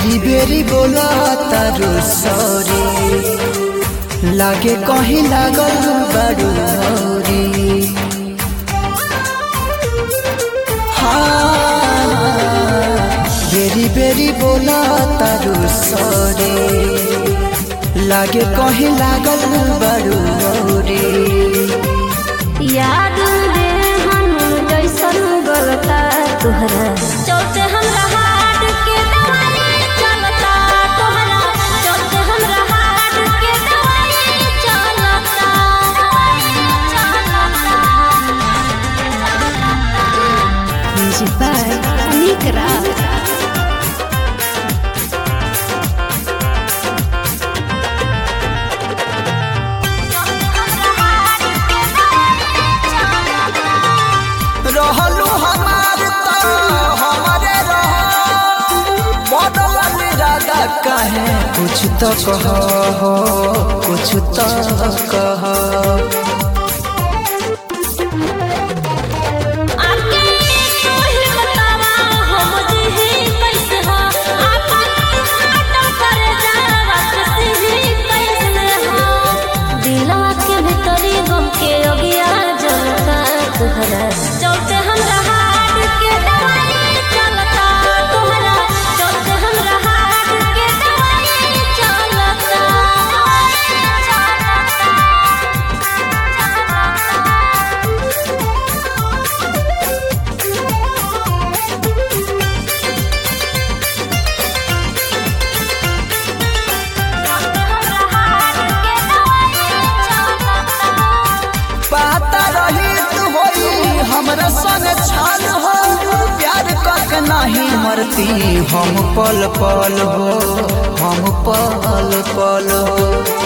बेरी बेरी बोला तारू सॉरी लागे कहीं लागल बड़ू हौरी हाँ बेरी बेरी बोला तारू सॉरी लागे कहीं लागल बड़ू हौरी याद रे हम जैसन गलता तुहरा चलते हमरा हाथ के दवाई चलता तोहरा चलते हमरा हाथ के दवाई चलता म्यूजिक बाय अनिक राज रहलू हमार त हमारे रह बदल इरादा काहे कुछ तो कह हो कुछ तो कह आके तू ही बतावा हम जी कैसे हो आपन आटा कर जावा किसी कैसे हो दिलवा के भीतरी गम के अगिया जलता तुहरा चलते हमरा हाथ के दवाई चलता तुहरा चलते हमरा हाथ के दवाई चलता पाता रही तू होई हमरा संग छान हो प्यार कक नहीं मरती हम पल पल हो हम पल पल हो